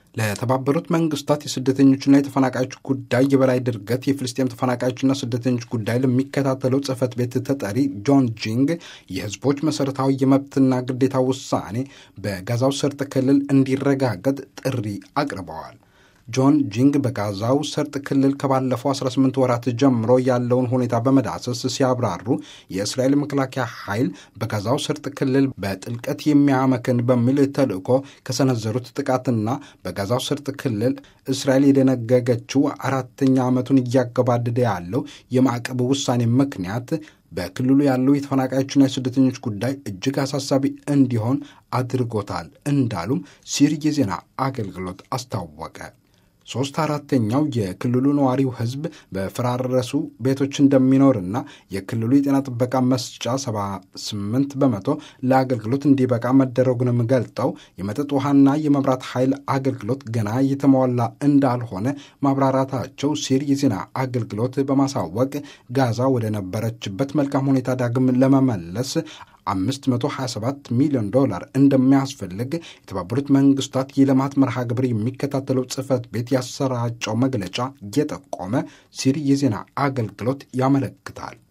ለተባበሩት መንግስታት የስደተኞችና የተፈናቃዮች ጉዳይ የበላይ ድርገት የፍልስጤም ተፈናቃዮችና ስደተኞች ጉዳይ ለሚከታተለው ጽህፈት ቤት ተጠሪ ጆን ጂንግ የህዝቦች መሠረታዊ የመብትና ግዴታ ውሳኔ በጋዛው ሰርጥ ክልል እንዲረጋገጥ ጥሪ አቅርበዋል። ጆን ጂንግ በጋዛው ሰርጥ ክልል ከባለፈው 18 ወራት ጀምሮ ያለውን ሁኔታ በመዳሰስ ሲያብራሩ የእስራኤል መከላከያ ኃይል በጋዛው ሰርጥ ክልል በጥልቀት የሚያመክን በሚል ተልዕኮ ከሰነዘሩት ጥቃትና በጋዛው ሰርጥ ክልል እስራኤል የደነገገችው አራተኛ ዓመቱን እያገባደደ ያለው የማዕቀብ ውሳኔ ምክንያት በክልሉ ያለው የተፈናቃዮችና የስደተኞች ጉዳይ እጅግ አሳሳቢ እንዲሆን አድርጎታል እንዳሉም ሲር የዜና አገልግሎት አስታወቀ። ሶስት አራተኛው የክልሉ ነዋሪው ህዝብ በፈራረሱ ቤቶች እንደሚኖርና የክልሉ የጤና ጥበቃ መስጫ 78 በመቶ ለአገልግሎት እንዲበቃ መደረጉንም ገልጠው የመጠጥ ውሃና የመብራት ኃይል አገልግሎት ገና የተሟላ እንዳልሆነ ማብራራታቸው ሲር የዜና አገልግሎት በማሳወቅ ጋዛ ወደ ነበረችበት መልካም ሁኔታ ዳግም ለመመለስ 527 ሚሊዮን ዶላር እንደሚያስፈልግ የተባበሩት መንግስታት የልማት መርሃ ግብር የሚከታተለው ጽህፈት ቤት ያሰራጨው መግለጫ እየጠቆመ ሲሪ የዜና አገልግሎት ያመለክታል።